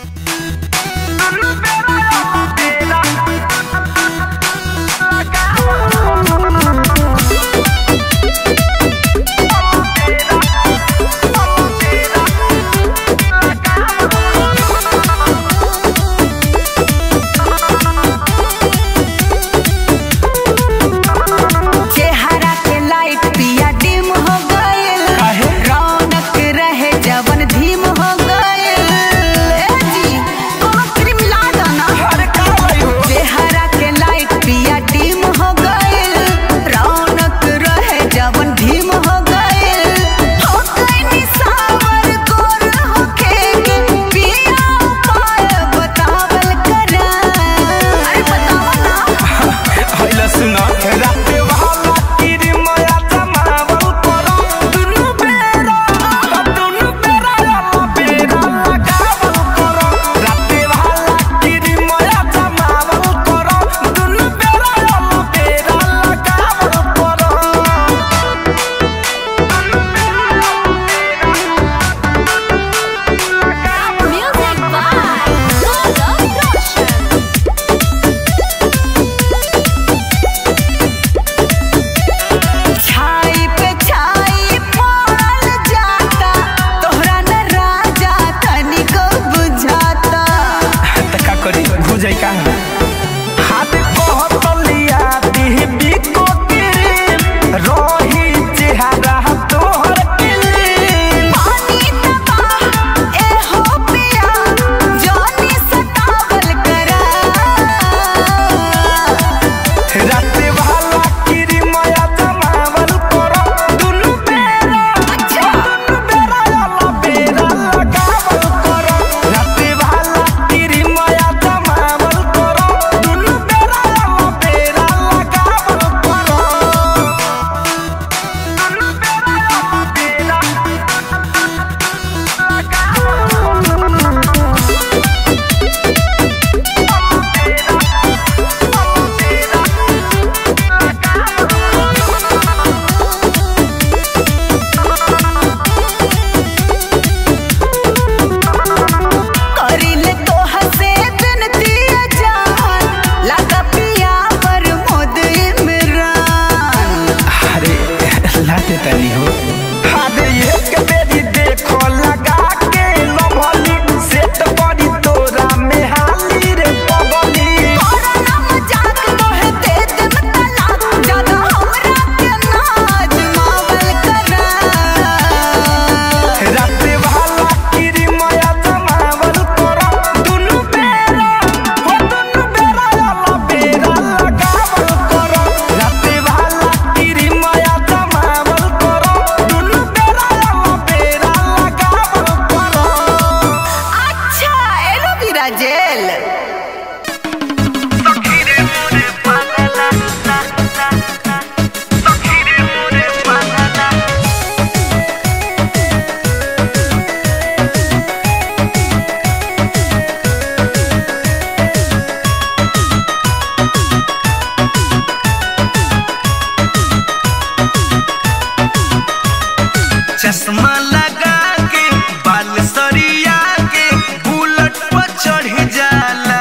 चेहरा के लाइट पिया डिम हो गइल रौनक रहे जवन धीम हो गइल ए जी कोनो क्रीम ला दो ना चेहरा के लाइट पिया डिम हो गइल रौनक रहे जवन धीम हो गइल हो गइनी सावर गोर होखे के पिया उपाय बतावल करा अरे बतावा ना हैला सुना राते वाला तेरी माया जमावल करो दुनु बेरा दुनु बेरा याला बेरा लगावल करो राते वाला तेरी माया जमावल करो दुनु बेरा याला बेरा लगावल करो Music by Love Roshan. छाई पे छाई पड़ल जाता तोहरा न राजा तनिको बुझाता त का करी बुझै का हाथ कहतलिया दिहबी को क्रीम रही चेहरा तोहर क्लीन पानी दबा ए हो पिया जोनी सतावल करा राते वाला किरी माया जमावल करो दुनु बेरा दुनु बेरा याला बेरा लगावल करो राते वाला किरी माया जमावल करो दुनु बेरा याला बेरा लगावल करो दुनु बेरा याला बेरा करिले तो हसे बिनती जान लगा पिया पर मोद इमरान अरे लाते तनी हो अरे एक बेरी देखो लगा के लभली सेट बड़ी तोरा में हाली रे पगली कोरोना मजाक मोहे दे देम तलाक ज्यादा हमरा के नाज मावल करा राते वाला किरी माया जमावल करो दुनु बेरा हो दुनु बेरा याला बेरा लगावल करो राते वाला किरी माया जमावल करो दुनु बेरा याला बेरा लगावल करो अच्छा एलोवेरा जेल चश्मा लगा के बाल सरिया के बुलेट पर चढ़ जाला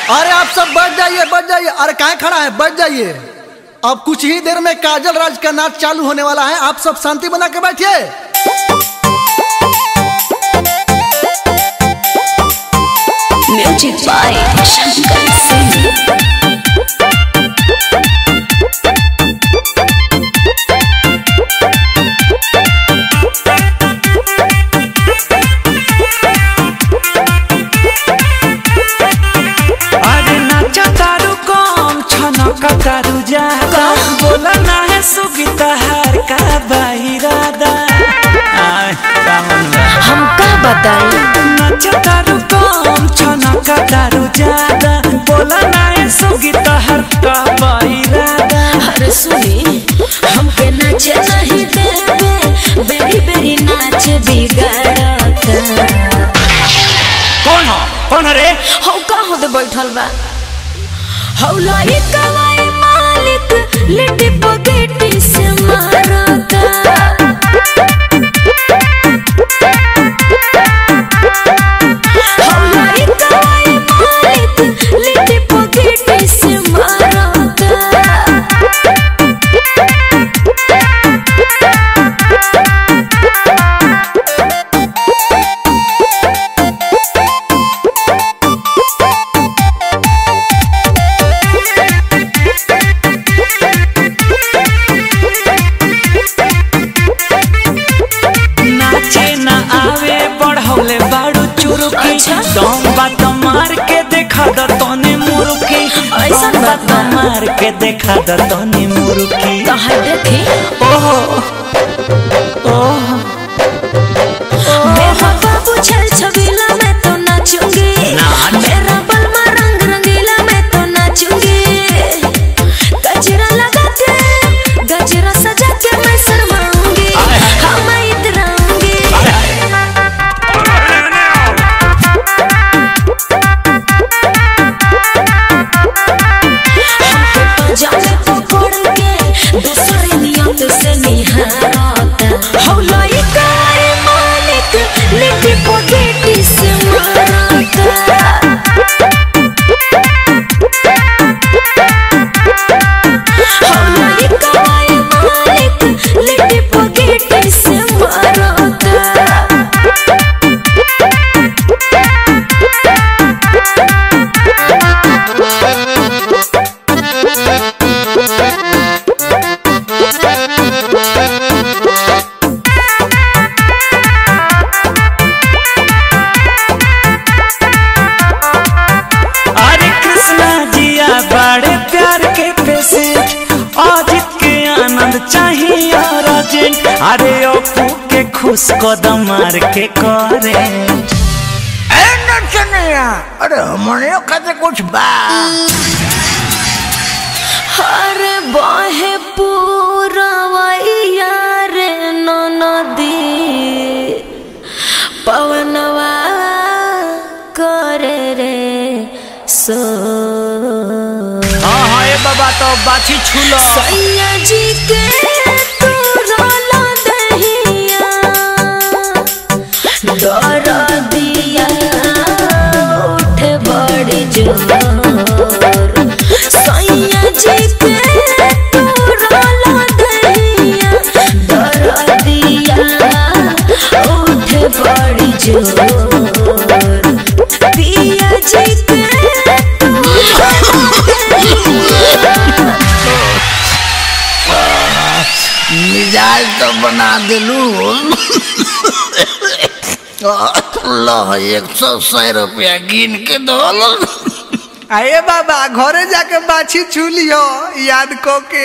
अरे आप सब बैठ जाइए बैठ जाइए अरे कहाँ खड़ा है बैठ जाइए अब कुछ ही देर में काजल राज का नाच चालू होने वाला है आप सब शांति बना के बैठिए म्यूजिक बाय शंकर सिंह अरे नाचा तारू कम छनक तारू ज्यादा बोला ना है सुगीता हार का बाहिरादा आय कामन हम का बताई नाचा तारू कम छनक तारू ज्यादा बोला ना है सुगीता हार का बाहिरादा अरे सुनी हमके नाचे नहीं देवे बेरी बेरी नाच बिगाड़ता कौन हो कौन हो रे हौ का होते बैठल बा हौ लाई कवाई मालिक लिट्टी पगेटी से मारता हौ लाई कवाई मालिक लिट्टी पगेटी से मारता नाचे ना आवे बढ़ौले बाड़ू चुरुकी अच्छा। दम बात मार के देखा द तने मुरुकी ऐसन दम बात बात बा। मार के देखा द तने मुरुकी कहाँ देखी ओहो ओहो मेरा बाबू छल छबीला मैं तो नाचूंगी मेरा बलमा रंग रंगीला मैं तो नाचूंगी गजरा लगा के गजरा सजा के मैं शर्माऊंगी हाँ मैं इतराऊंगी हमको पंजाबी पकड़ के दूसरे नियत से निहारता हौ लाई कारी मालिक लिट्टी पगेटी से मारता हौ लाई कारी मालिक लिट्टी पगेटी से मारता अरे कृष्णा जिया बड़े प्यार के पैसे आज के आनंद चाहिए और अर्जेंट अरे अपू के खुश कदम मार के करे अरे हमने कहते कुछ बा अरे बाहे पूरवैया रे नदी पवनवा करे रे सो हाँ हाँ ए बाबा तो बाछी छूलो सैया जी के तू रोला दहिया डर दिया उठ बड़ी जोर सैया जी के तू रोला दहिया डर दिया उठ बड़ी जोर पिया जी के तू रोला दहिया मिजाज तो बना दिलू लो एक सौ सौ रुपया गिन के दो आइए बाबा घरे जाके बाछी छू लियो याद को के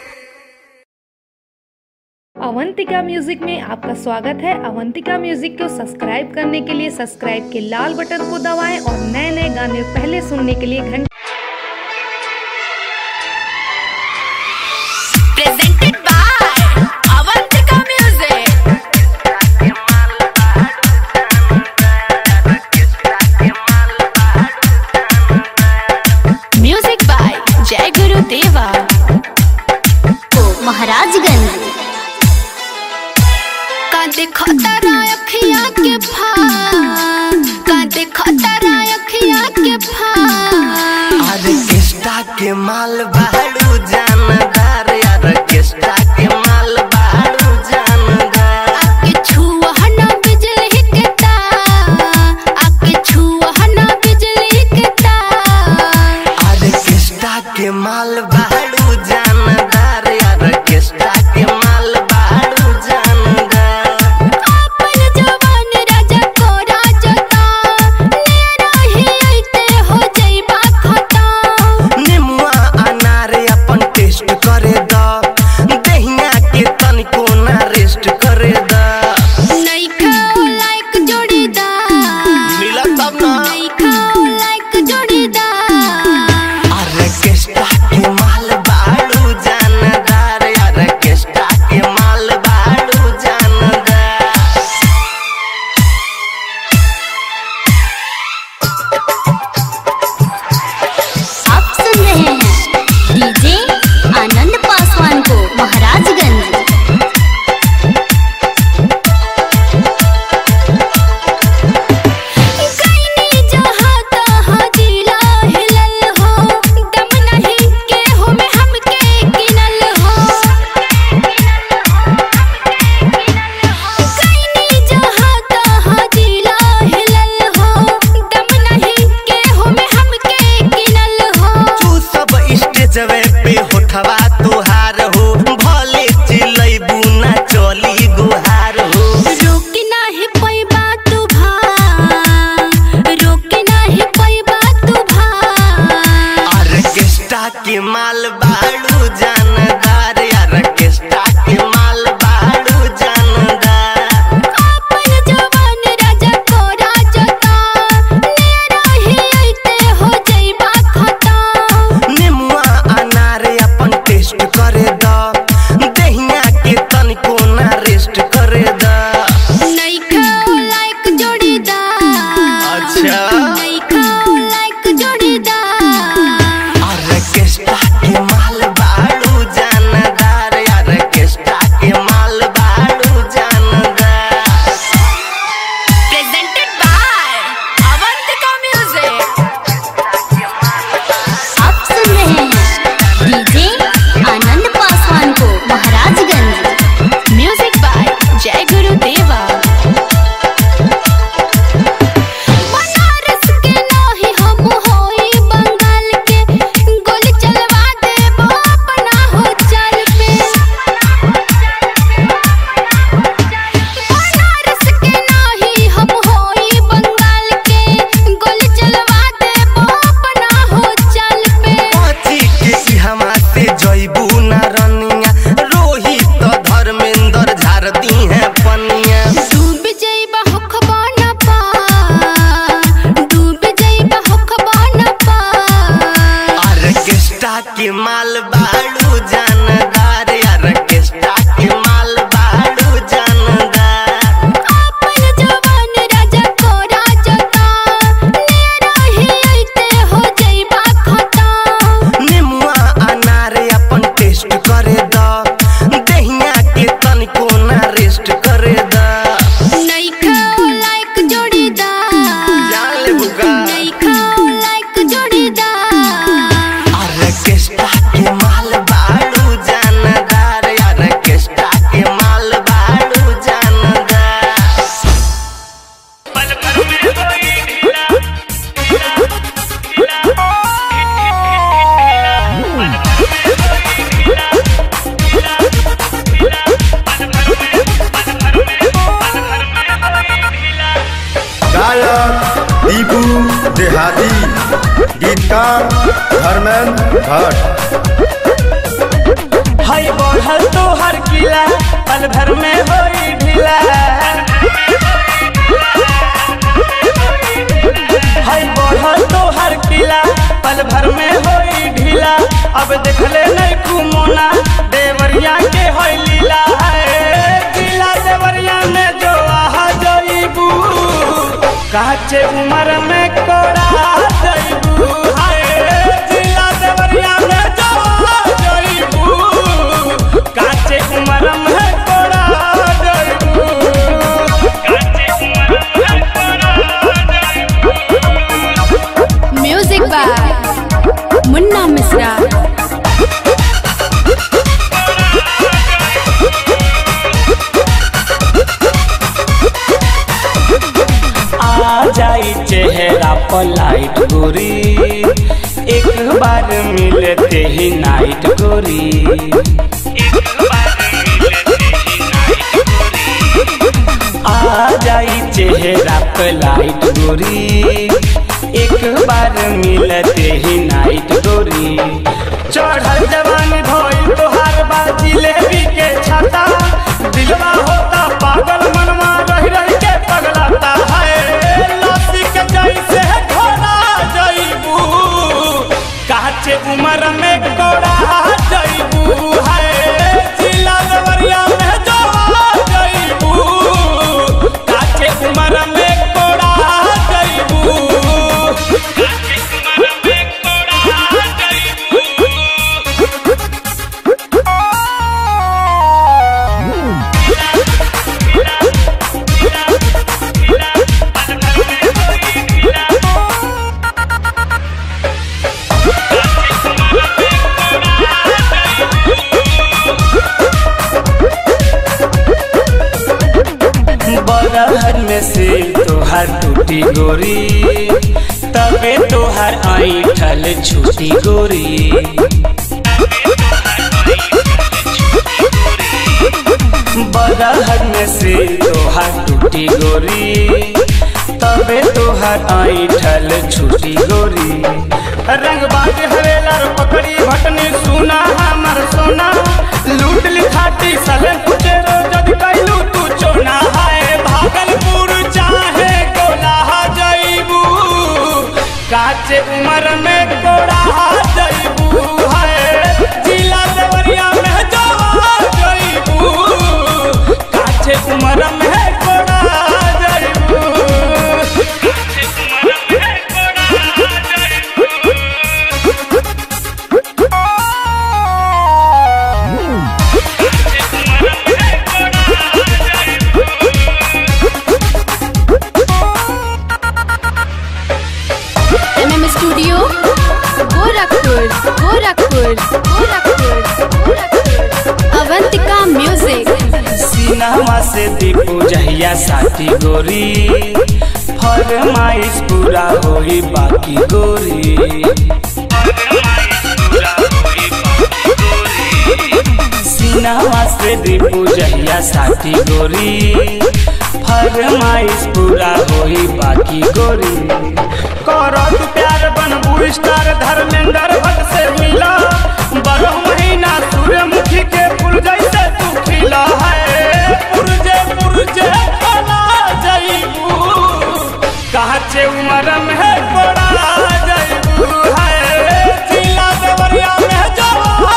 अवंतिका म्यूजिक में आपका स्वागत है अवंतिका म्यूजिक को सब्सक्राइब करने के लिए सब्सक्राइब के लाल बटन को दबाएं और नए नए गाने पहले सुनने के लिए घंटे presented by Avantika Music. Music by Jai Guru Deva. Maharajganj का देखो तारा अखियाँ के भार का देखो तारा अखियाँ के भार माल बाड़ू जानदार यार केस्टा के माल बाड़ू जानदार आके छुआ ना बिजली के तार आके छुआ ना बिजली के तार अरे केस्टा के माल बाड़ू जानदार यार केस्टा के माल बाड़ू जानदार अपन जवान राजा को राजता नेरा ही आइते हो जइबा खता निमुआ अनार अपन टेस्ट करे द दहिया के तनिको ना रेस्ट करे द नइखा लाइक जोड़ीदार मिला तब ना नइखा लाइक जोड़ीदार अरे केस्टा के माल बाड़ू जानदार यार केस्टा के माल बाड़ू जानदार आप सुन रहे हैं डीजे आनंद पासवान को महाराजगंज कईनी जहाँ तहाँ जिला हिलल हो दम नहीं के हो में हमके गिनल हो कईनी जहाँ तहाँ जिला हिलल हो दम नहीं के हो में हमके गिनल हो तू सब स्टेजवे पे होठवा तुहार हो भले चिलैबू ना चली गुहार हो रोक नाही पैबा तू भा रोक नाही पैबा तू भा अरे केस्टा के माल बाड़ू जानदार यार केस्टा के माल बाड़ू जानदार अपन जवान राजा को राजता नेरा ही आइते हो जइबा खता निमुआ अनार अपन टेस्ट करे द दहिया के तनिको ना रेस्ट करे द नइखा लाइक जोड़ीदार अच्छा नइखा लाइक जोड़ीदार अरे केस्टा के माल बाड़ू जानदार यार केस्टा के माल बाड़ू जानदार प्रेजेंटेड बाय अवंतिका म्यूजिक आप सुन रहे हैं डीजे आनंद पासवान को महाराजगंज म्यूजिक बाय जय गुरु देवा बनारस के नाही हम होई बंगाल के गोली चलवा देबो अपना हो चाल पे बनारस के नाही हम होई बंगाल के गोली चलवा देबो अपना हो चाल पे पची के ई हमा से जइबू ना रनिया रोहित धर्मेंद्र झार दी है पनिया डूब जइबा होखबा न पा डूब जइबा होखबा न पा अरे केस्टा के माल बाड़ू जानदार यार केस्टा के माल बाड़ू जानदार अपन जवान राजा को राजता नेरा ही आइते हो जइबा खता निमुआ अनार अपन टेस्ट करे द दहिया के तनिको ना रेस्ट करे द नइखा लाइक जोड़ीदार जान ले बुका नइखा लाइक जोड़ीदार अरे केस्टा के माल बाड़ू जानदार यार केस्टा के माल बाड़ू जानदार गायक दीपू देहाती गीतकार धर्मेंद्र भट्ट हई बढ़ल तोहर किला पल भर में होई ढीला हई बढ़ल तोहर किला पल भर में होई ढीला अब देखले नहीं कुमोना देवरिया के होई लीला है किला देवरिया में जो आहा जईबू काचे उम्र में कोड़ा जईबू हाय जिला देवरिया में जो आहा जईबू काचे उम्र में कोड़ा जईबू काचे उम्र में कोड़ा जईबू म्यूजिक बाय मुन्ना मिश्रा आ जाई चेहरा पर लाइट गोरी एक बार मिलते ही नाइट गोरी आ जाई चेहरा पर लाइट गोरी एक बार मिलते ही नाइट गोरी चढ़ल जवान भइल तोहार बाजी लेबी के छाता दिलवा होता पागल मनवा रह रह के पगलाता है लस्सी के जैसे घोड़ा जइबू काचे उम्र में कोड़ा जइबू है जिला देवरिया में जोड़ा जइबू काचे उम्र में कोड़ा जइबू काचे उम्र में कोड़ा जइबू बरहर में से तोहार टूटी गोरी तबे तोहार ऐठल छूटी गोरी बरहर में से तोहार टूटी गोरी तबे तोहार ऐठल छूटी गोरी रंग बाज हरेलर पकड़ी भटनी सुना हमर सोना लूट लिखाटी सले कुचे जद कैलू तू चोना है भागलपुर चाहे गोला जईबू काचे उम्र में गोड़ा जईबू है जिला देवरिया में जवा जईबू काचे उम्र में गोड़ा जईबू काचे उम्र में गोड़ा जईबू MM studio Gorakhpur Gorakhpur Gorakhpur Gorakhpur Avantika music cinema से दीपू जहिया साथी गोरी फरमाइश पूरा होई बाकी गोरी सीनामा से दीपू जहिया साथी गोरी फरमाइश पूरा होई बाकी गोरी करत प्यार बनबू स्टार धर्मेंद्र भट्ट से मिला बारह महीना सूर्यमुखी के फूल जैसे तू खिला है पुरजे पुरजे बना जईबू काचे उम्र में बड़ा जईबू है जिला देवरिया में जवा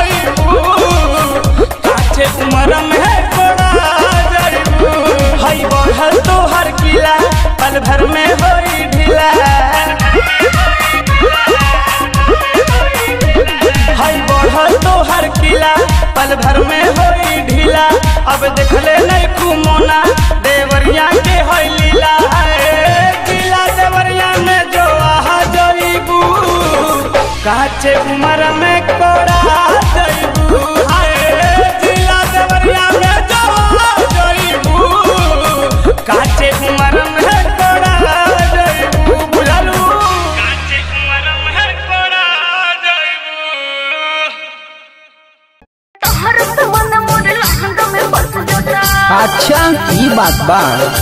जईबू काचे उम्र में बड़ा जईबू हई बढ़ल तोहर किला पल भर में होई ढीला हई बढ़ल तोहर किला पल भर में होई ढीला अब देखले नहीं कुमोना देवरिया के हई लीला है जिला देवरिया में जो आहा जईबू काचे उम्र में कोड़ा जईबू हाय जिला देवरिया में जो आहा जईबू काचे उम्र में कोड़ा जईबू बुझलू काचे उम्र में कोड़ा जईबू अच्छा ई बात बा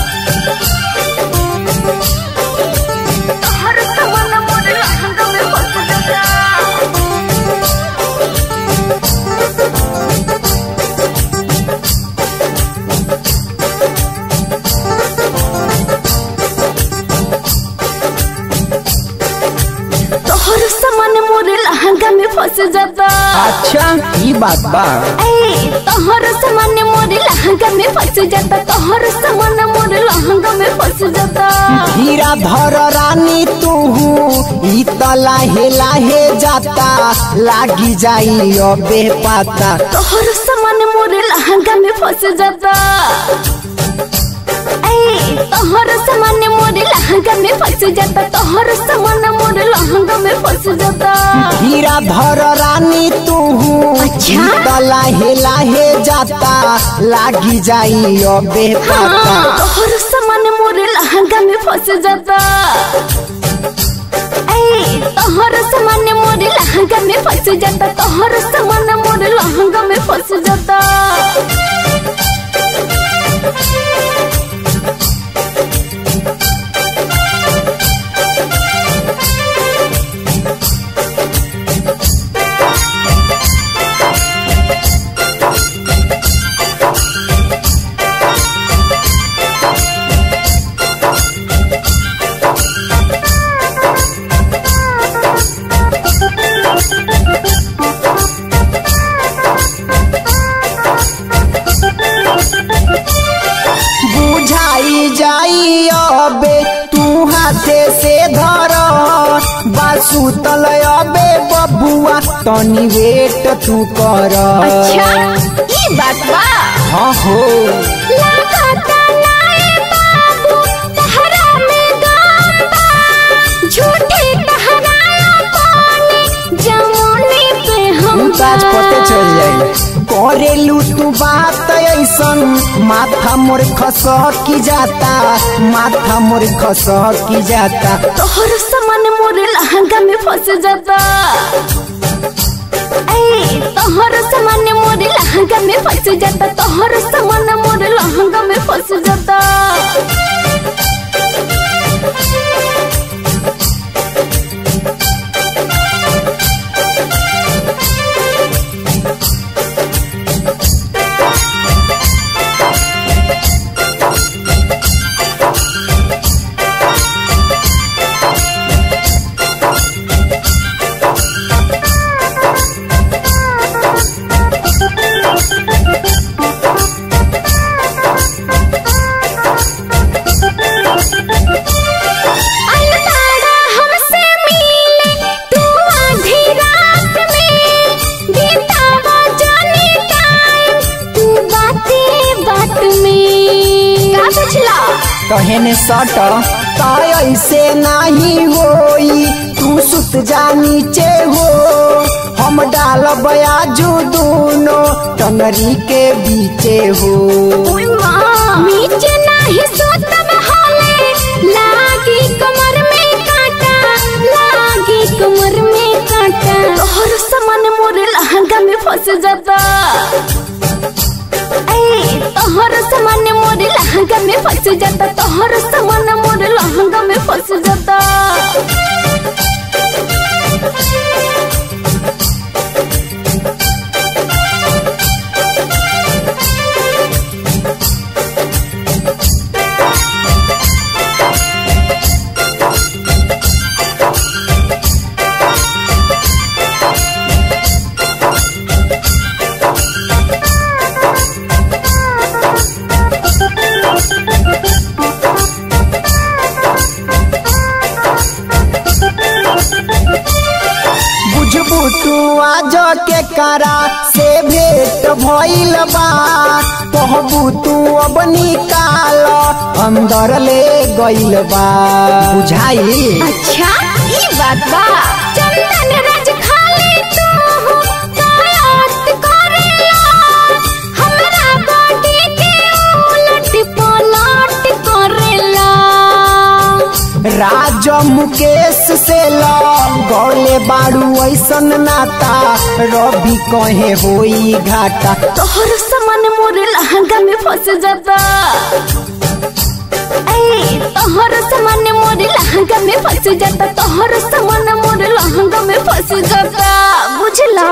तोहर सामान मोरे लहंगा में फंस जाता अच्छा ई बात बा ए तोहर सामान मोरे लहंगा में फंस जाता तोहर सामान मोरे लहंगा में फंस जाता हीरा धर रानी तू ई त लाहे लाहे जाता लागी जाई अबे पाता तोहर सामान मोरे लहंगा में फंस जाता ए तोहर सामान मोरे लहंगा में फंस जाता तोहर सामान मोरे लहंगा में फंस जाता हीरा धर रानी तू अच्छा? ई त लाहे लाहे जाता लागी जाई अबे पाता हाँ, तोहर सामान मोरे लहंगा में फंस फंस जाता ऐ तोहर सामान मोर लहंगा में फंस जाता तोहर सामान मोर लहंगा में फंस जाता बुझाई जाई अबे तू हाथे से धर बासु तल अबे बबुआ तनी वेट तू कर अच्छा ई बात बा हाँ हो लागता नाए बाबू तहरा में दम बा झूठे तहराया पानी जमुनी पे हम ताज पते चल जाई करेलू तू बात ऐसन माथा मोर खस की जाता माथा मोर खस की जाता तोहर सामान मोर लहंगा में फंस जाता ऐ तोहर सामान मोर लहंगा में फंस जाता तोहर सामान मोर लहंगा में फंस जाता अलमाड़ा हमसे मिले तू आधी रात में बीतावा जाने टाइम तू बातें बात में का बुझला कहने सट ताय ऐसे नहीं होई तू सुत जा नीचे हो हम डाल बयाजू दोनों टंगरी के बीचे हो ओए माँ नीचे नहीं सोतब हाले लागी कमर में कांटा लागी कमर में कांटा तोहर सामान मोर लहंगा में फंस जाता ऐ तोहर सामान मोर लहंगा में फंस जाता तोहर सामान मोर लहंगा में फंस जाता बुझबू तू आज के करा से भेंट भइल बा कहबू तू अब निकाल अंदर ले गइल बा बुझाई अच्छा ई बात बा चंदन राज खाली तू कायात करेला हमरा बॉडी के उलट पलट करेला राज मुकेश से ल गौले बाड़ू ऐसन नाता रवि कहे होई घाटा तोहर सामान मोर लहंगा में फंस जाता ऐ तोहर सामान मोर लहंगा में फंस जाता तोहर सामान मोर लहंगा में फंस जाता बुझला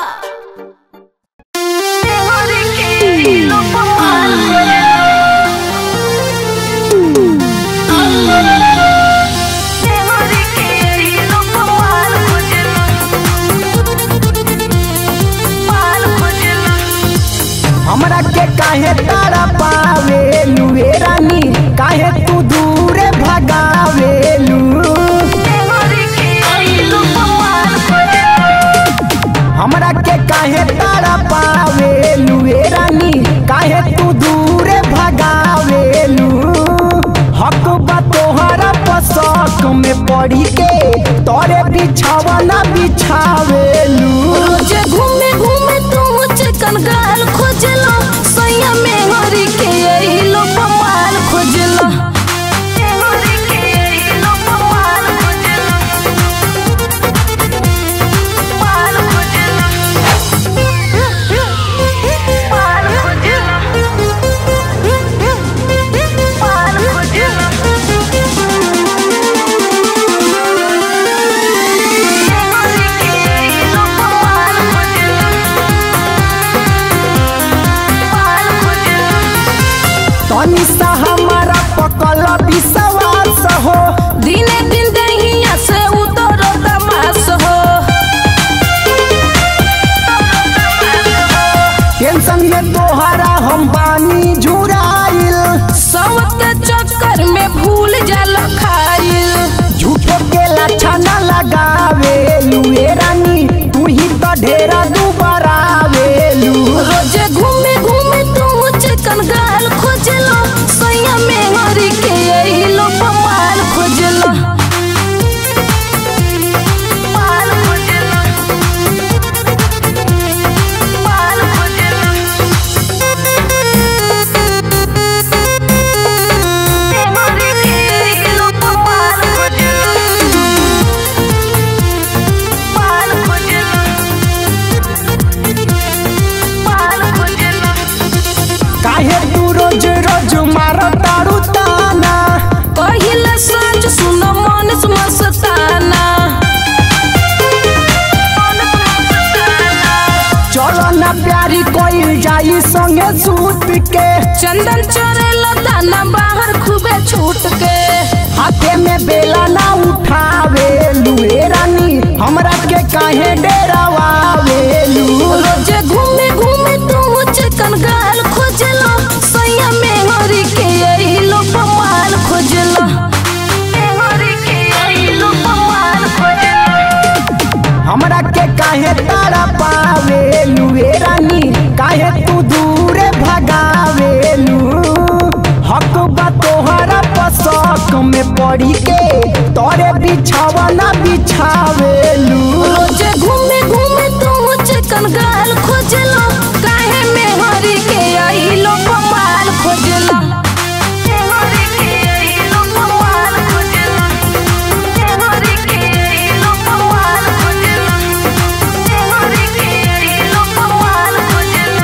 हमरा के काहे तारा पावे लुए रानी काहे तू दूरे भगावेलू हमरा के काहे तारा पावे लुए रानी काहे तू दूरे भगावेलू हक बा तोहरा पसक में पड़ी के तोरे बिछावना बिछावेलू रोज घूमे घूमे तू चिकन गाल खोजलो सोया में हरी के यही लो पमाल खोजलो हरी के भूल जाला खाइल झूठो के लक्षण लगावे लुए रानी तू ही तो ढेरा दुबरावेलू रोजे घूमे घूमे तू चिकन गाल खोजलो सैया में हरी के यही लो पमाल खोजलो पाल खोजलो पाल खोजलो हरी के यही लो पमाल खोजलो पाल खोजलो पाल खोजलो काहे तू रोज रोज मार तारू ताना पहिले साँझ सुन मन मस्ताना चलो ना प्यारी कोई जाई संगे सूत के चंदन चोरेला दाना बाहर खूबे छूट के हाथे में बेला ना उठावे लुए रानी हमरा के काहे डेरावावेलू रोजे घूमे घूमे तू चिकन गाल खोजलो सैया में हरी के यही लो पमाल खोजलो हरी के यही लो पमाल खोजलो हमरा के काहे तारा पावेलू ए रानी काहे तू दूरे भगावेलू हक बा तोहरा पसक में पड़ी के तोरे बिछावा ना बिछावेलू रोजे घूमे घूमे तू चिकन गाल खोजलो काहे में हरी के यही लो पमाल खोजलो हरी के यही लो पमाल खोजलो हरी के यही लो पमाल खोजलो हरी के यही लो पमाल खोजलो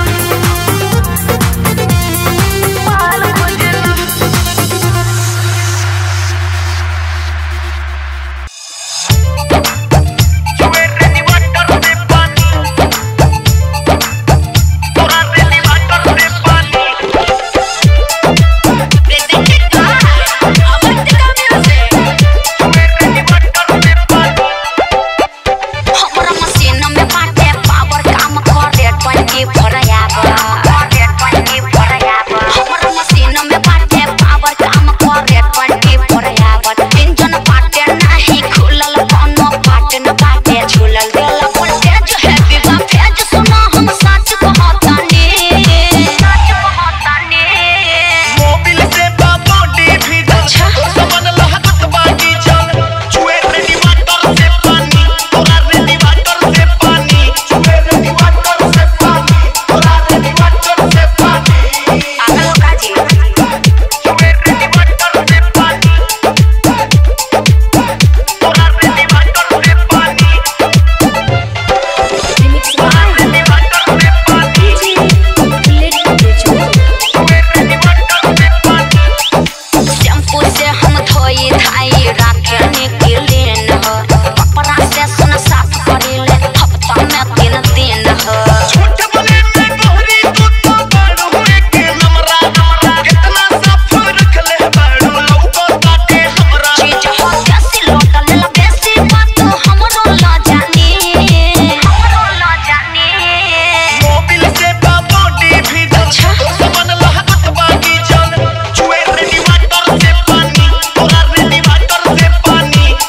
पाल खोजलो हमरा मशीन में बाटे पावर काम करे ट्वेंटी फोर आवर हमरा मशीन में बाटे पावर काम करे ट्वेंटी फोर आवर इंजन बाटे नहीं खुलल कोनो पार्ट न बाटे झूलल दिल वोल्टेज है बिगा फेज सुना हम सच कहतानी सच कहतानी मोबिल से बॉडी भी अच्छा समन लहकत बानी चल चुए रेडी वाटर से पानी तोरा रेडी वाटर से पानी चुए रेडी वाटर से पानी तोरा रेडी वाटर से पानी आगल काजी चुए रेडी वाटर से पानी तोरा रेडी वाटर से पानी रिमिक्स बाय रेडी वाटर से पानी चुए रेडी वाटर से पानी शैम्पू से हम धोई धाई राखे निकले न हो कपड़ा से सुन साफ करेले हफ्ता में तीन दिन हो छोट बने में गोरी तू तो बड़ हुए के हमरा हमरा कितना साफ रख ले बड़ लौको ताके हमरा चीज हो कैसी लोटल ला बेसी बात हमरो ला जानी हमरो ला जानी मोबिल से बॉडी भी अच्छा समन लहकत बागी चल चुए रेडी वाटर से पानी तोरा रेडी वाटर से पानी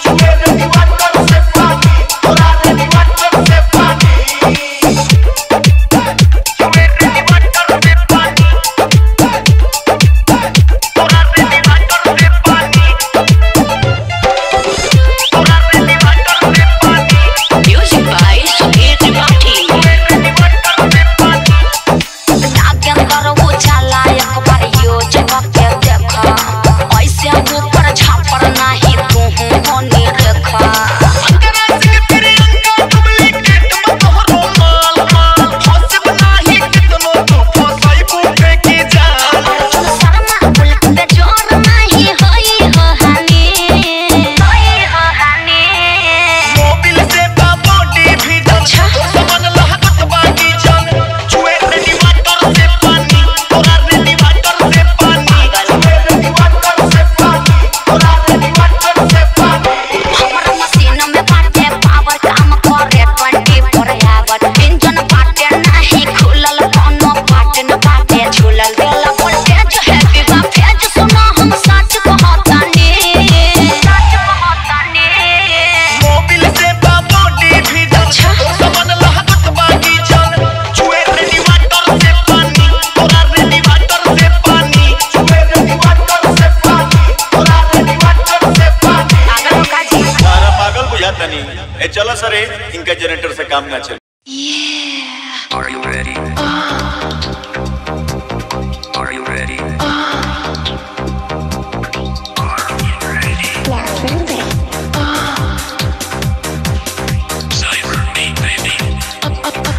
ए चलो सर इनका जनरेटर से काम ना चले Are you ready? Are you ready? Cyber me, baby.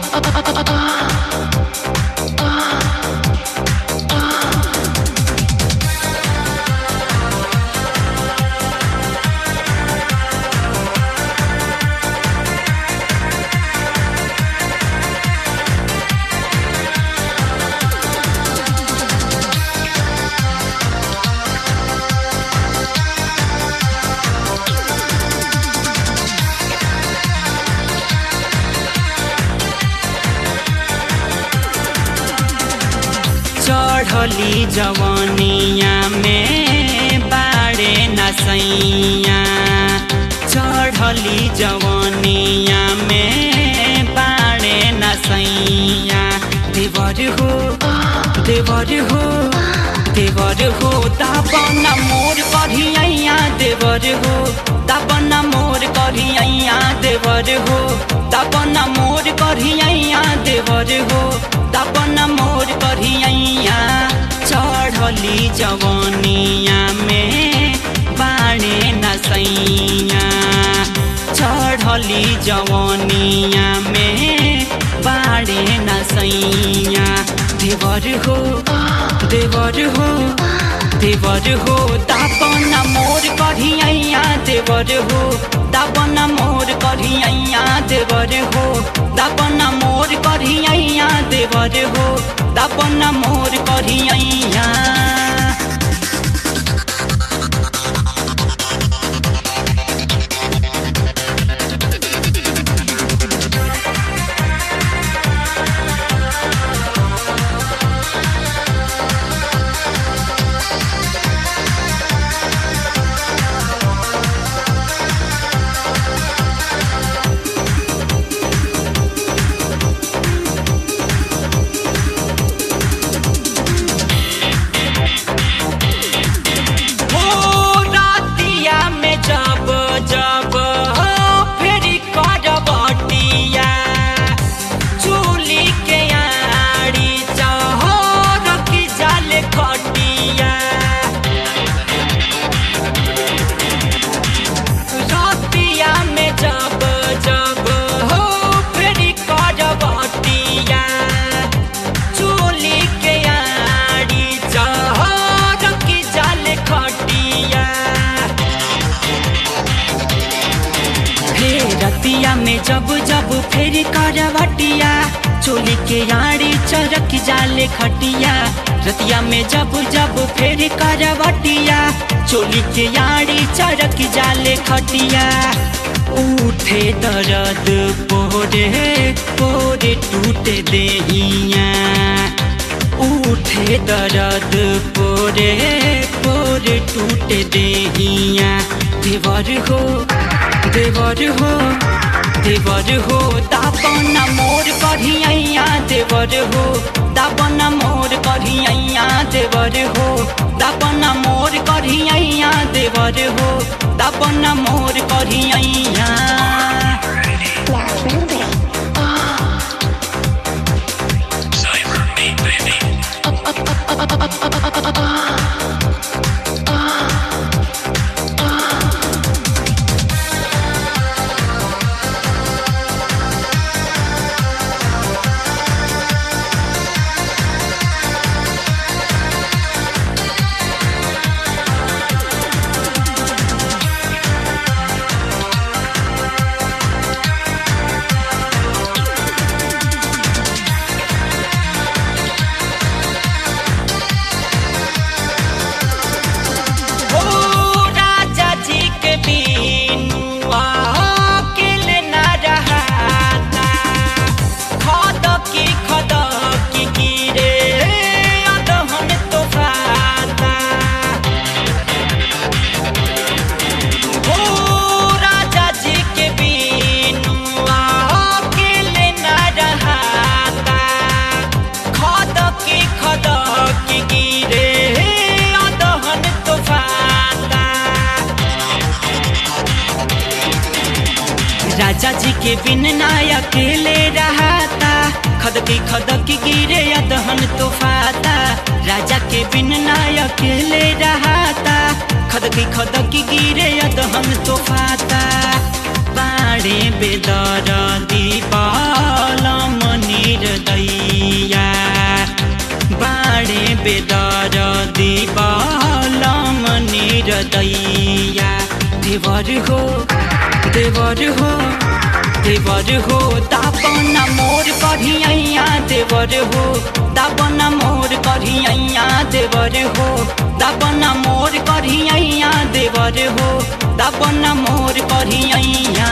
चढ़ली जवनिया में बाड़े नसैया चढ़ली जवनिया में बाड़े नसैया देवर हो देवर हो देवर हो दापन मोर करिया देवर हो दापन मोर करिया देवर हो दापन मोर करिया देवर हो दापन मोर करिया चढ़ली जवनिया में बाणे नसैया चढ़ली जवनिया में बाणे नसैया देवर हो देवर हो देवर हो दापन मोर करिया देवर हो दापन मोर करिया देवर हो दापन मोर करिया देवर हो दापन मोर करिया हो रातिया में जब जब हो फेरी करबटिया चूली के आड़ी चहो रखी जाल खटिया रातिया में जब जब हो फेरी करबटिया चूली के आड़ी चहो रखी जाल खटिया हे रतिया में जब जब फेर करवटिया चोली के आड़ी चरक जाले खटिया रतिया में जब जब फेर करवटिया चोली के आड़ी चरक जाले खटिया उठे दर्द पोरे पोरे टूटे देहिया उठे दर्द पोरे पोरे टूटे देहिया देवर हो देवर हो देवर हो दापन मोर करिया देवर हो दापन मोर करिया देवर हो दापन मोर करिया देवर हो दापन मोर करिया Cyber me, baby. राजा जी के बिन ना अकेले रहाता खदकी खदकी गिरे अदहन तो फाता राजा के बिन ना अकेले रहाता खदकी खदकी गिरे अदहन तो फाता बाड़े बेदर दीपाल मनिर दैया बाड़े बेदर दीपाल मनिर दैया देवर हो देवर हो देवर हो दापना मोर कढ़िया देवर हो दापना मोर कढ़िया देवर हो दापना मोर कढ़िया देवर हो दापना मोर कढ़िया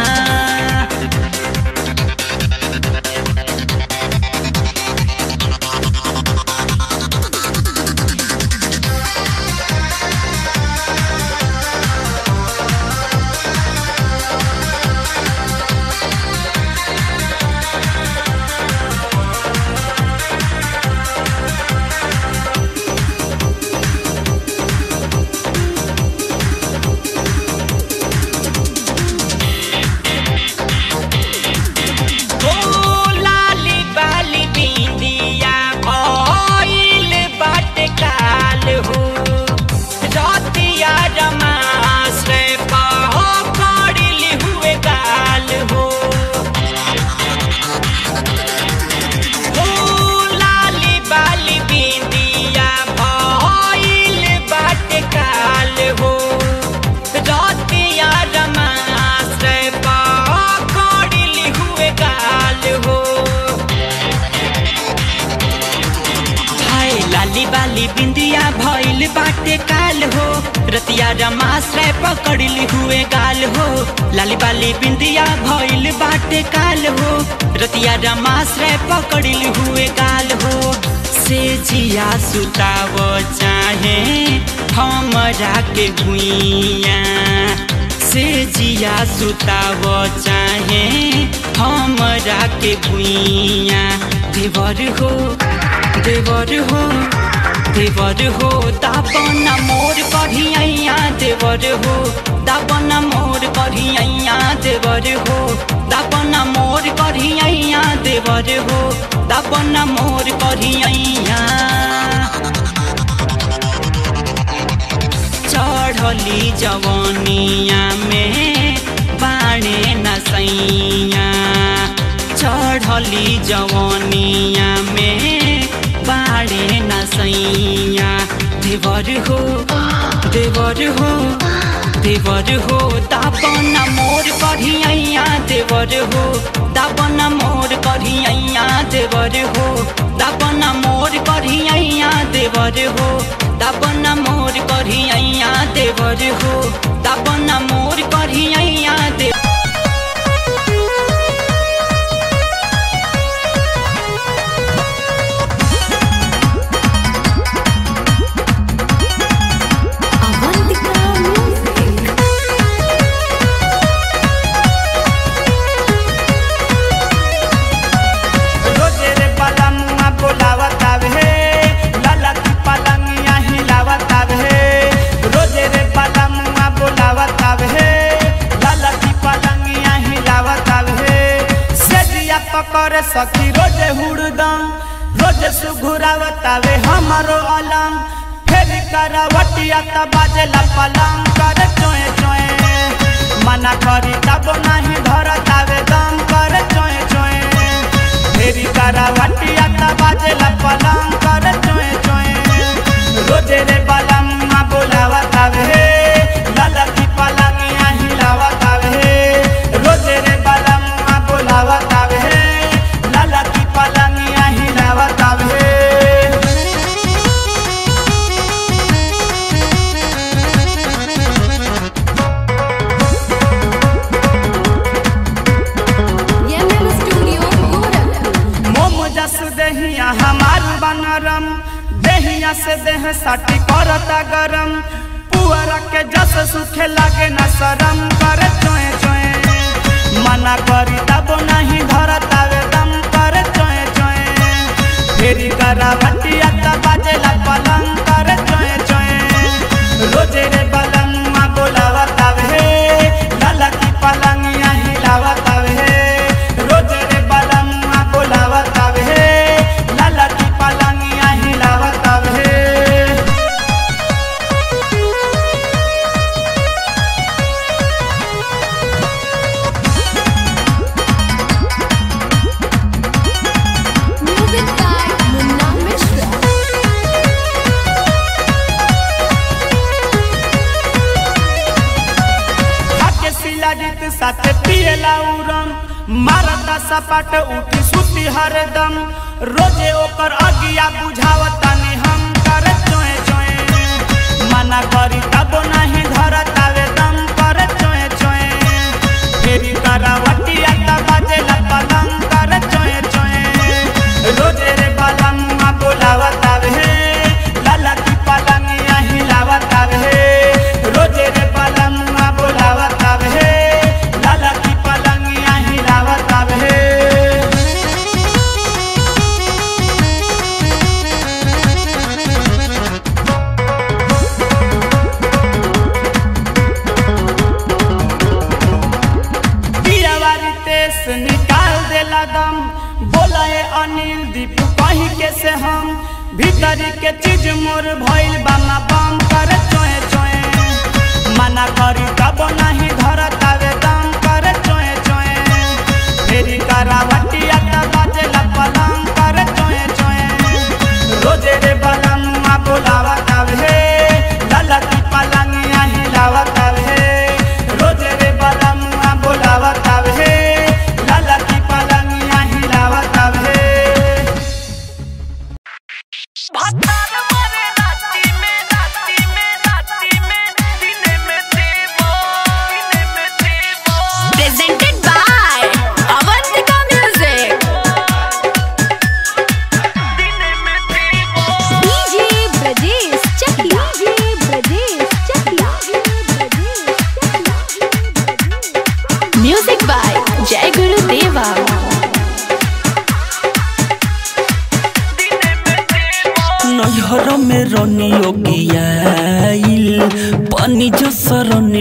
ओ लाली बाली बिंदिया भइल बाटे काल हो रतिया रमास रे पहो कड़िल हुए गाल हो ओ लाली बाली बिंदिया भइल बाटे काल हो रतिया रमास रे पहो कड़िल हुए गाल हो हाय लाली बाली बिंदिया भइल बाटे काल हो रतिया रमाश्रय पकड़ली हुए गाल हो लाली बाली बिंदिया भइल बाटे काल हो रतिया रमाश्रय पकड़ली हुए गाल हो से जिया सुताव चाहे हमरा के भुइया से जिया सुताव चाहे हमरा के भुइया देवर हो देवर हो देवर हो दापना मोर कढ़िया देवर हो दापना मोर कढ़िया देवर हो दापना मोर कढ़िया देवर हो दापना मोर कढ़िया चढ़ली जवनिया में बाणे नसैया चढ़ली जवनिया में बाणे नसैया देवर हो देवर हो देवर हो दापना मोर कढ़िया देवर हो दापना मोर कढ़िया देवर हो दापना मोर कढ़िया देवर हो दापना मोर कढ़िया देवर हो दापना मोर कढ़िया देवर रोजे रे पलंगवा बोलावत आवे लाला की पलंगिया हिलावत आवे रोजे रे पलंगवा बोलावत आवे लाला की पलंगिया हिलावत आवे सेजिया पकड़ सखी रोजे हुड़दम रोजे सुघुरावत आवे हमारो अलंग फेर करवटिया त बाजेला पलंग कर चोए चोए मना करी तब नहीं धरत आवे दम कर चोए चोए फेरी करावटिया त बाजेला पलंग कर चोए चोए रोजे रे पलंग मा बोलावत आवे लाला की पलंगिया हिलावत आवे रोजे रे पलंग मा बोलावत आवे लाला की पलंगिया हिलावत आवे मोम जस देहिया हमार बनरम देहिया से देह साटी करता गरम पुअरा के जस सुखे लागे न शरम कर चोए चोए मना करी तब नहीं धरत आवे दम कर चोए चोए फेरी करावटिया त बाजेला पलंग कर चोए चोए रोजे रे पलंग मा बोलावत आवे लाला की पलंगिया हिलावत आवे के साथ पिएला उरम मारता सपाट उठी सुती हरदम रोजे ओकर अगिया बुझावता ने हम कर चोए चोए मना करी तब नहीं धरतावे दम कर चोए चोए फेरी करावटिया त बाजेला पलंग कर चोए चोए रोजे रे पलंग बोलावतावे लाला की पलंग हिलावतावे रोजे रे पलंग बोलावतावे लाला की पलंग हिलावतावे पियावारी तेस निकाल देला दम बोला है अनिल दीप कहीं के से हम भीतरी के चीज मोर भइल बामा बम कर चोए चोए मना करी तब नहीं धरतावे दम कर चोए चोए फेरी करावटिया त बाजेला पलंग कर चोए चोए रोजे रे बलंग बोलावतावे लाला की पलंग हिलावतावे रोजे रे बलंग बोलावतावे लाला की पलंग हिलावतावे Presented by Avantika Music. DJ Brajesh Chakla. DJ Brajesh Chakla. Music by Jai Guru Deva. नैहर में रनी ओगियाइल पानी जो सरनी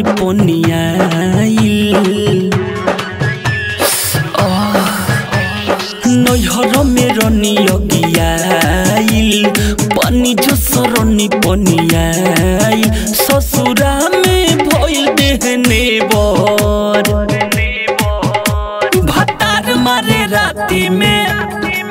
पोनियाइल नैहर में रनी ओगियाइल पानी जो सरनी पोनियाइल ससुरा में भइल देहने बर भतार मारे राती में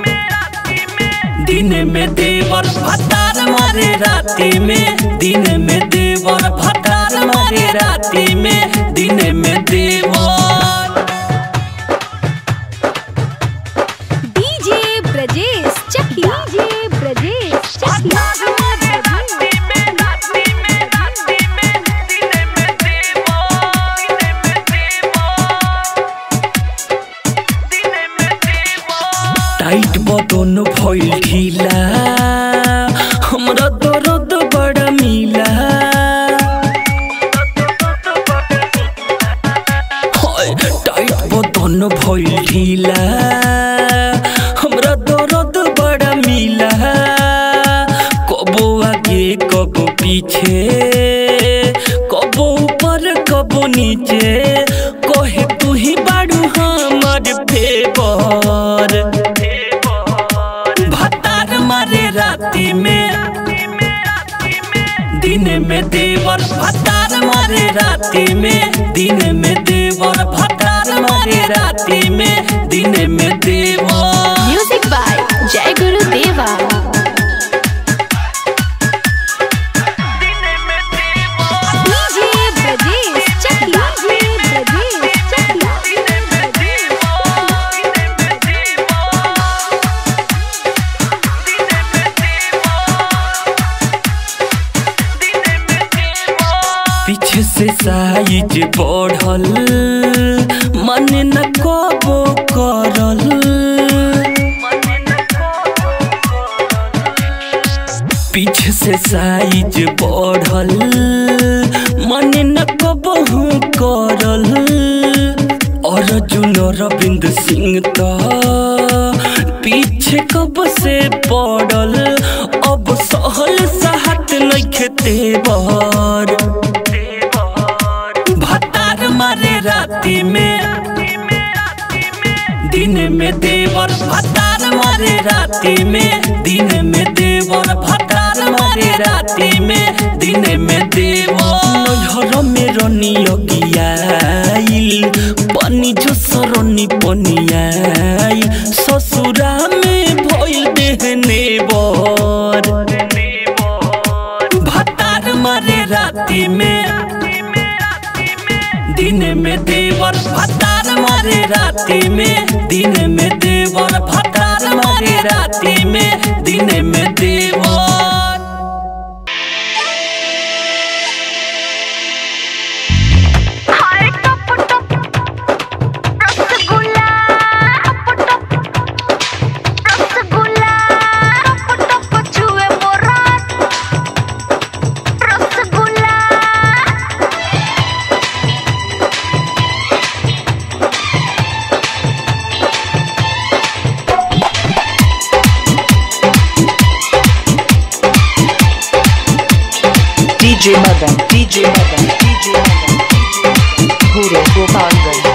दिन में देवर भतार मारे राती में दिन में देवर भतार मारे राती में दिन में देवर DJ Brajesh Chakla. DJ Brajesh Chakla. Tight बदन भइल ढीला हमरा दर्द बड़ा मिला हाय, टाइट बदन भइल ढीला हमरा दर्द बड़ा मिला कबो आगे कबो पीछे कबो ऊपर कबो नीचे कहे तू ही बाड़ू हमर फेवर भतार मारे राती में दिन में देवर भतार मारे राती में दिन में देवर भतार मारे राती में दिन में देवर Music by Jai Guru Deva. DJ Brajesh Chakla. DJ Brajesh Chakla. पीछे से साइज बढ़ल मन न कबो करल पीछे से साइज बढ़ल मन न कबहू करल अर्जुन रविंद्र सिंह त पीछे कब से पड़ल अब सहल सहत नइखे तेवर भतार मारे राती में दिन में देवर भतार मारे राती में दिन में देवर भतार मारे राती में दिन में देवर नैहर में रनी अगियाइल पानी जो सरनी पनियाइल ससुरा में भइल देहने बर भतार मारे राती में दिन में देवर भतार मारे राती में दिन में देवर भतार मारे राती में दिन में देवर DJ Madan, DJ Madan, DJ Madan, Guru Gopalganj.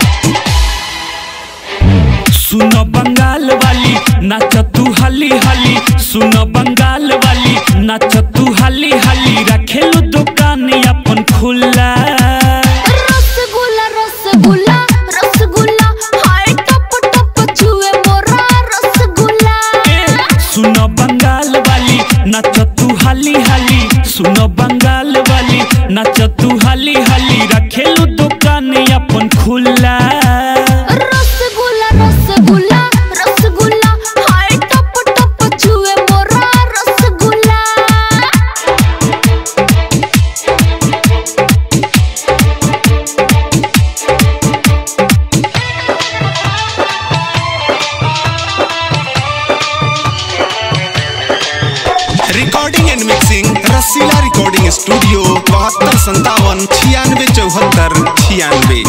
सुन बंगाल वाली नाच तू हली हली सुन बंगाल वाली नाच तू हली हली रखेलू दुकान अपन खुला रसगुल्ला रसगुल्ला रसगुल्ला हाय टप टप छुए मोरा रसगुल्ला सुन बंगाल वाली नाच तू हली हली सुन बंगाल वाली नाच तू हली हली रखेलू दुकान अपन खुला रसगुल्ला रसगुल्ला रसगुल्ला हाय टप टप छुए मोरा rasgulla recording and mixing Rasila recording studio बहत्तर संतावन छियानवे चौहत्तर छियानवे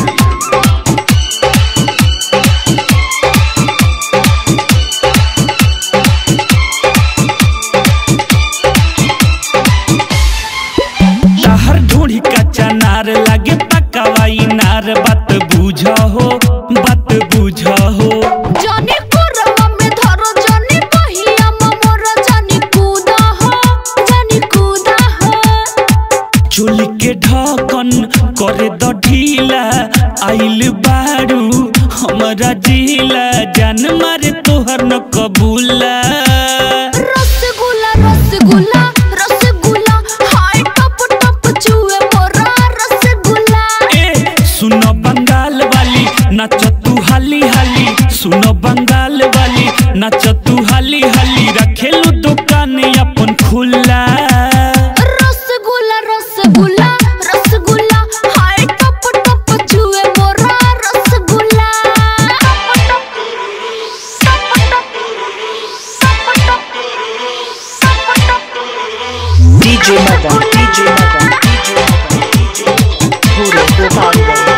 तहर ढूंढी कच्चा नार लागे पकावाई नार बात बुझ हो बात बुझ हो जानी कोरवा में धरो जानी पहिया मोर जानी कूदा हो जानी कूदा हो चोली के ढकन करे द ढीला आइल बारू हमरा जिला जान मारे तोहर न कबूला रसगुल्ला रसगुल्ला रसगुल्ला हाय टप टप छुए मोरा रसगुल्ला ए सुन बंगाल वाली नाच तू हाली हाली सुन बंगाल वाली नाच तू हाली हाली रखेलू दुकान अपन खुला रसगुल्ला रसगुल्ला रसगुल्ला हाय टप टप छुए मोरा rasgulla DJ Madan, DJ Madan, DJ Madan, Guru Gopalganj.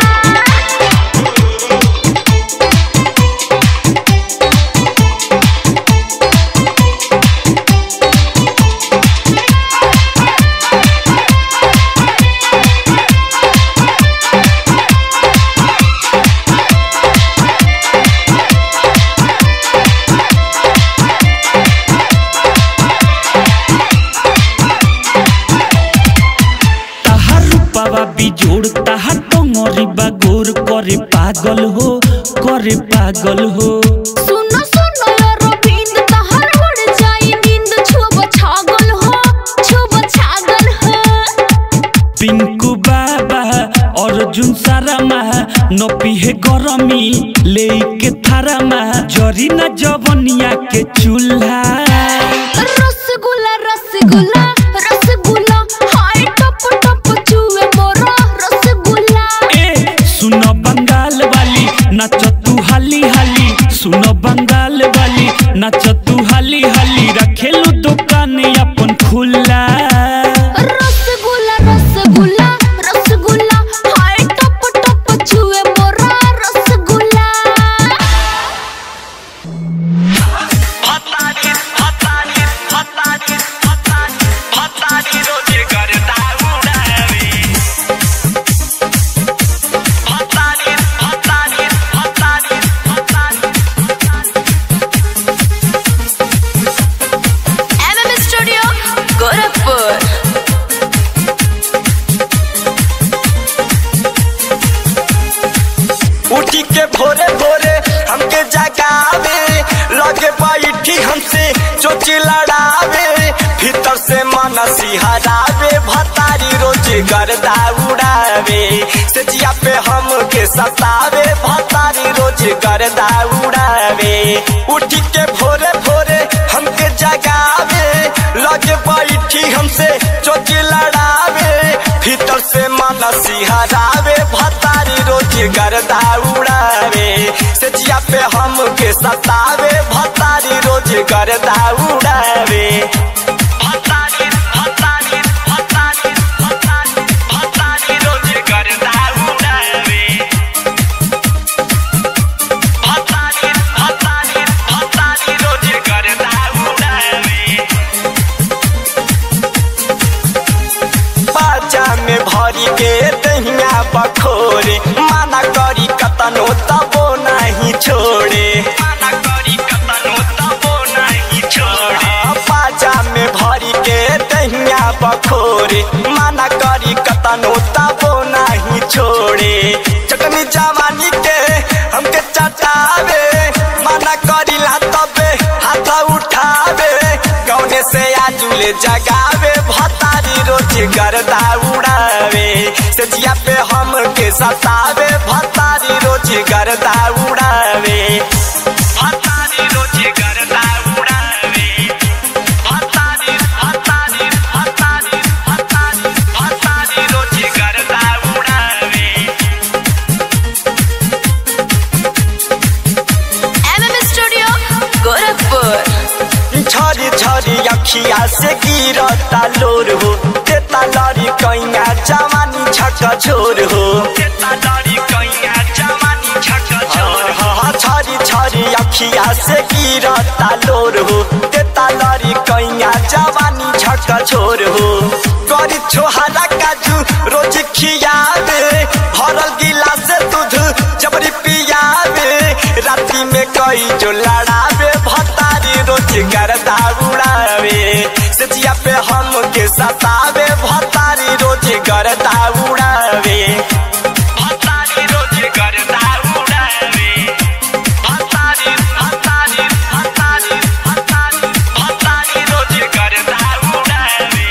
ताहार रूपावा बिजोड़ ताहार टंगरी बागोर करे पागल हो करे पागल हो सुनो सुनो रविंद तहर उड़ जाई नींद छुब छागल हो छुब छागल हो पिंकू बाबा अर्जुन सारामा न पिहे गरमी ले के थारामा जरी न जवनिया के चूल्हा रसगुल्ला रसगुल्ला रसगुल्ला हाय टप टप छुए मोरा रसगुल्ला ए सुन बंगाल वाली नाच तू हाली हाली सुन बंगाल वाली नाच तू हाली हाली रखेलू दुकान अपन खुला रसगुल्ला रसगुल्ला रसगुल्ला हाय टप टप छुए मोरा रसगुल्ला एमएम स्टूडियो गोरखपुर उठी के भोरे भोरे हमके जगावे लगे बैठी हमसे चोच लड़ावे भीतर से मन सिहरावे भतारी रोज गर्दा उड़ावे से जिया पे हम के सतावे भतारी रोज गर्दा उड़ावे उठी के भोरे भोरे हमके जगावे लगे बैठी हमसे चोच लड़ावे भीतर से मन सिहरावे भतारी रोज गर्दा उड़ावे से जिया पे हमके सतावे भतारी रोज गर्दा उड़ावे भतारी भतारी भतारी भतारी भतारी रोज गर्दा उड़ावे भतारी भतारी भतारी रोज गर्दा उड़ावे बाजा में भरी के दहिया बखोरे माना करी कतनो तबो नहीं छोड़े माना करी कतनो तबो नहीं छोड़े बाजा में भरी के दहिया बखोरे माना करी कतनो तबो नहीं छोड़े चटनी जवानी के हमके चटावे माना करी ला तबे हाथ उठावे गौने से आजुले जगावे भतारी रोज गर्दा उड़ावे से जिया पे हम के सतावे भतारी रोज गर्दा उड़ावे भतारी रोज गर्दा उड़ावे भतारी भतारी भतारी भतारी भतारी रोज गर्दा उड़ावे एमएम स्टूडियो गोरखपुर झरी झरी अखिया से गिरता लोर हो देता लड़ी कैया जवानी छक छोर हो देता लड़ी कैया जवानी छक छोर झरी झरी अखिया से गिरता लोर हो देता लड़ी कैया जवानी छक छोर हो करी छोहरा काजू रोज खियावे भरल गिलास दूध जबरी पियावे राती में कई जो लड़ावे भतारी रोज गर्दा उड़ावे सचिया पे हम के सतावे भतारी रोज गर्दा उड़ावे भतारी रोज गर्दा उड़ावे भतारी भतारी भतारी भतारी भतारी रोज गर्दा उड़ावे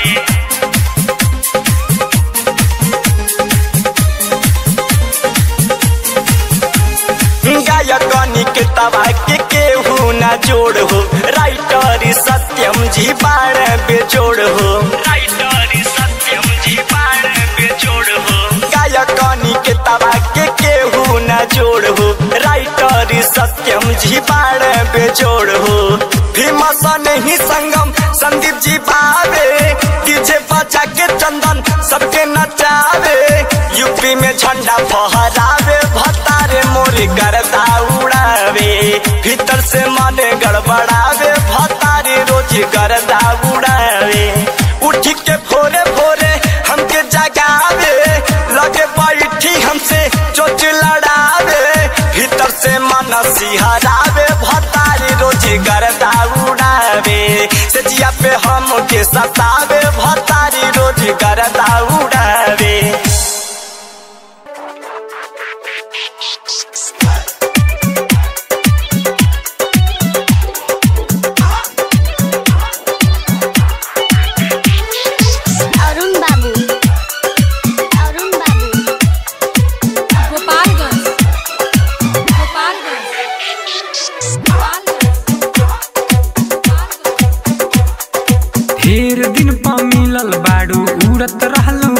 गायकनी के तबा के केहू न जोड़ हो राइटर सत्यम जी बाण बेजोड़ हो राइटर सत्यम जी बाण बेजोड़ हो गायकनी के तबा के केहू न जोड़ हो राइटर सत्यम जी बाण बेजोड़ हो भीमसन ही संगम संदीप जी बावे डीजे बजा के चंदन सबके नचावे यूपी में झंडा फहरावे भतारे मोरे गर्दा उड़ावे भीतर से मन गड़बड़ावे भतारे रोज गर्दा उड़ावे उठ के भोरे भोरे हमके जगावे लगे बैठी हमसे चोच लड़ावे भीतर से मन सिहरावे भतारे रोज गर्दा उड़ावे से जिया पे हम के सतावे भतारी रोज गर्दा उड़ावे अरुण बाबू अरुण बाबू गोपालगंज ढेर दिन पा मिलल बाड़ू उड़त रहलू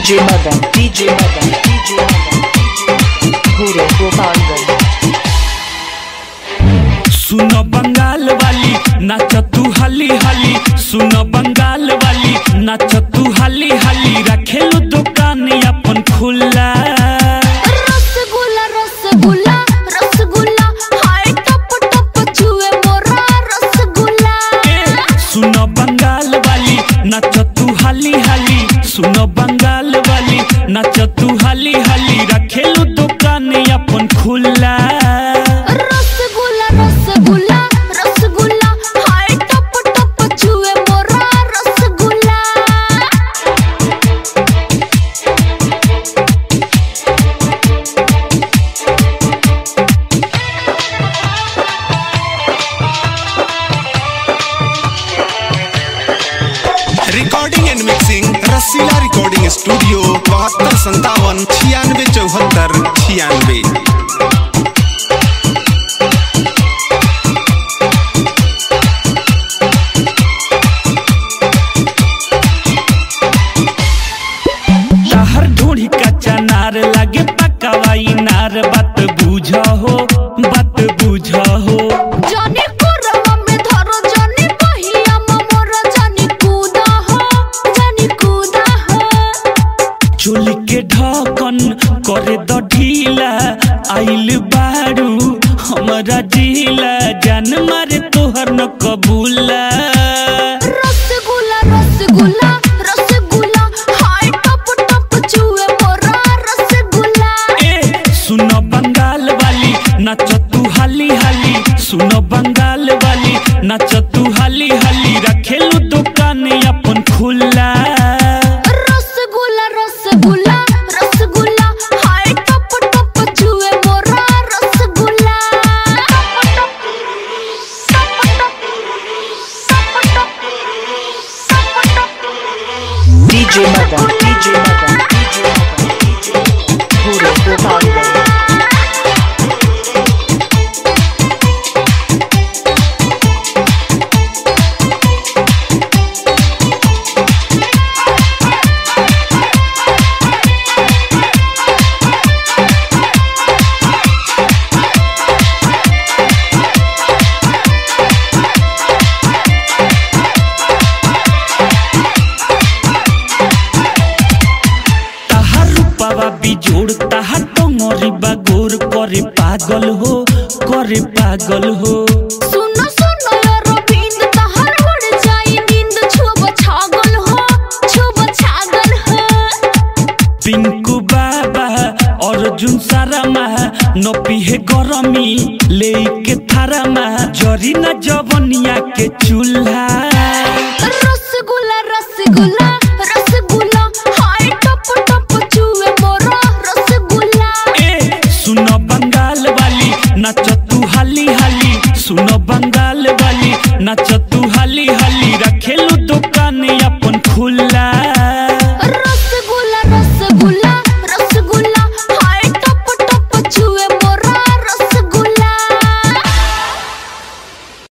DJ Madan, DJ Madan, DJ Madan, Guru Gopalganj. सुनो बंगाल वाली नाच तू हली हली सुनो बंगाल वाली नाच तू हली हली रखेलू दुकान अपन खुला रसगुल्ला रसगुल्ला रसगुल्ला हाय टप टप छुए मोरा रसगुल्ला सुनो बंगाल वाली नाच तू हली हली सुनो बंगाल वाली नाच तू हली हली रखेलू दुकान अपन खुला रसगुल्ला रसगुल्ला रसगुल्ला हाय टप टप छुए मोरा rasgulla recording and mixing Rasila recording studio बहत्तर संतावन छियानवे चौहत्तर छियानवे तहर ढूढ़ी कच्चा नार लगे पकावाई नार बात बुझ हो बात बुझ हो जानी कोरवा में धरो जानी पहिया मोर जानी कूदा हो जानी कूदा हो चोली के ढकन करे द ढीला आइल बारू हमरा जिला जान मारे तोहर न कबूला रसगुल्ला रसगुल्ला रसगुल्ला हाय टप टप छुए मोरा रसगुल्ला सुनो बंगाल वाली नाच तू हाली हाली सुनो बंगाल वाली नाच तू हाली हाली रखेलू दुकान अपन खुला रसगुल्ला रसगुल्ला रसगुल्ला हाय टप टप छुए मोरा rasgulla DJ Madan, DJ Madan, DJ Madan, Guru Gopalganj. ताहार रूपावा बिजोड़ ताहार टंगरी बागोर करे पागल हो करे पागल हो सुनो सुनो रविंद तहर उड़ जाई नींद छुब छागल हो छुब छागल हो पिंकू बाबा अर्जुन सारामा नपिहे गरमी लेके थारामा जरी न जवनिया के चूल्हा